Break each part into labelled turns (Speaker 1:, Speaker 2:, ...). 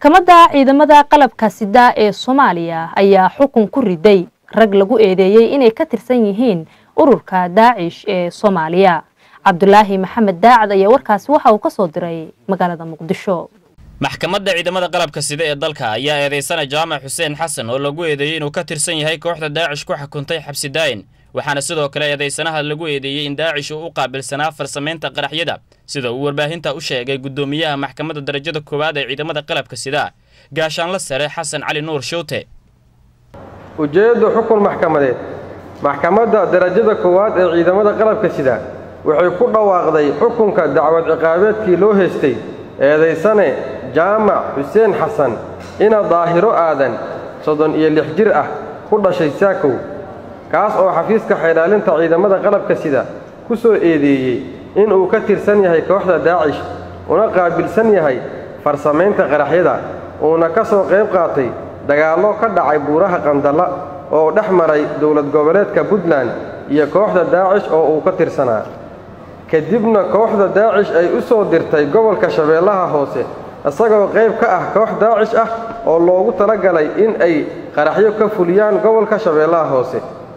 Speaker 1: maxkamadda ciidamada qalabka sida ee soomaaliya ayaa xukun ku riday rag lagu eedeeyey inay ka tirsan yihiin ururka daacish ee soomaaliya cabdulaahi maxamed daacad ayaa warkaasi waxa uu ka soo diray magaalada muqdisho
Speaker 2: maxkamadda ciidamada qalabka sida ee dalka ayaa eedeysana jaamac xuseen xasan oo lagu eedeeyey inuu ka tirsan yahay kooxda daacish ku xukuntay xabsi daayin waxaana sidoo kale eedeysanaha lagu eedeeyey in daacish uu u qaabilsanaa farsamaynta qaraxyada sida uu warbaahinta u sheegay guddoomiyaha maxkamadda darajada koowaad ee ciidamada qalabka sida gaashaanla sare xasan cali nuur showte
Speaker 3: ujeedda xukun maxkamadeed maxkamadda darajada koowaad ee ciidamada qalabka sida waxay ku dhawaaqday xukunka dacwad ciqaabeedkii loo haystay eedaysane jaamac xuseen xasan ina daahiro aadan soddon iyo lix jir ah ku dhashay saakow kaas oo xafiiska xeydhaalinta ciidamada qalabka sida ku soo eedeeyey inuu ka tirsan yahay kooxda daacish una qaabilsan yahay farsamaynta qaraxyada uuna ka soo qayb qaatay dagaallo ka dhacay buuraha qandalla oo dhex maray dowlad goboleedka puntland iyo kooxda daacish oo uu ka tirsanaa kadibna kooxda daacish ay u soo dirtay gobolka shabeellaha hoose isagoo qayb ka ah koox daacish ah oo loogu talagalay in ay qaraxyo ka fuliyaan gobolka shabeellaha hoose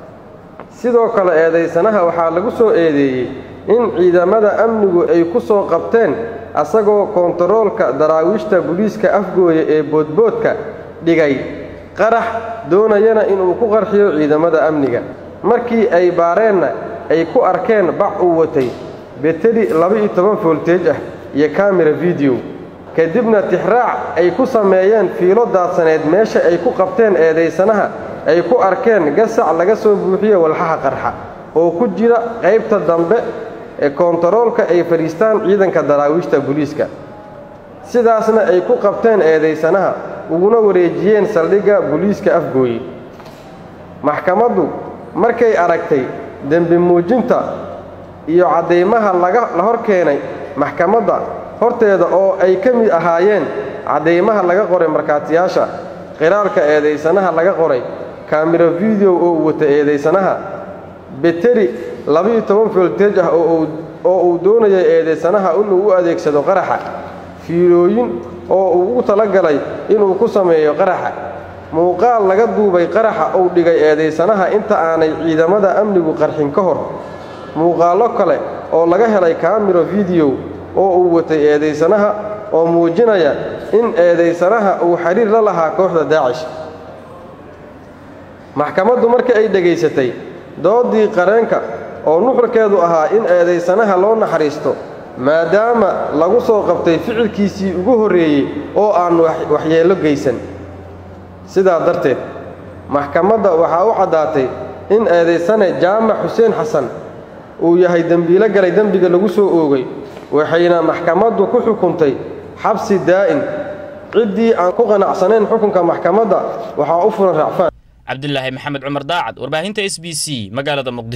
Speaker 3: sidoo kale eedaysanaha waxaa lagu soo eedeeyey in ciidamada amnigu ay ku soo qabteen asagoo koontaroolka daraawiishta buliiska afgooya ee boodboodka dhigay qarax doonayana inuu ku qarxiyo ciidamada amniga markii ay baareenna ay ku arkeen bac uu watay beteli laba-iyo toban foolteej ah iyo kamera fideyo kadibna tixraac ay ku sameeyeen fiilo daadsaneed meesha ay ku qabteen eedaysanaha ay ku arkeen gasac laga soo buuxiyo walxaha qarxa oo ku jira qaybta dambe ee koontaroolka ay fadhiistaan ciidanka daraawiishta buliiska sidaasna ay ku qabteen eedaysanaha uguna wareejiyeen saldhigga buliiska afgooye maxkamaddu markay aragtay dembi muujinta iyo caddaymaha la hor keenay maxkamadda horteeda oo ay ka mid ahaayeen caddaymaha laga qoray markhaatiyaasha qiraalka eedaysanaha laga qoray kamiro fideyo oo uu wata eedaysanaha beteri labiiyo toban foolteej ah oo uu doonayay eedaysanaha inuu u adeegsado qaraxa fiilooyin oo uu ugu talagalay inuu ku sameeyo qaraxa muuqaal laga duubay qaraxa uu dhigay eedaysanaha inta aanay ciidamada amnigu qarxin ka hor muuqaallo kale oo laga helay kamiro fideyo oo uu watay eedaysanaha oo muujinaya in eedaysanaha uu xidhiir la lahaa kooxda daacish maxkamaddu markii ay dhegaysatay doodii qareenka oo nuxurkeedu ahaa in eedaysanaha loo naxariisto maadaama lagu soo qabtay ficilkiisii ugu horreeyey oo aan waxyeello geysan sidaa darteed maxkamadda waxaa u caddaatay in eedaysane jaamac xuseen xasan uu yahay dembiilo galay dembiga lagu soo oogay waxayna maxkamaddu ku xukuntay xabsi daa'in ciddii aan ku qanacsanayn xukunka maxkamadda waxaa u furan racfaan
Speaker 2: cabdilaahi maxamed cumar daacad warbaahinta s b c magaalada muqdisho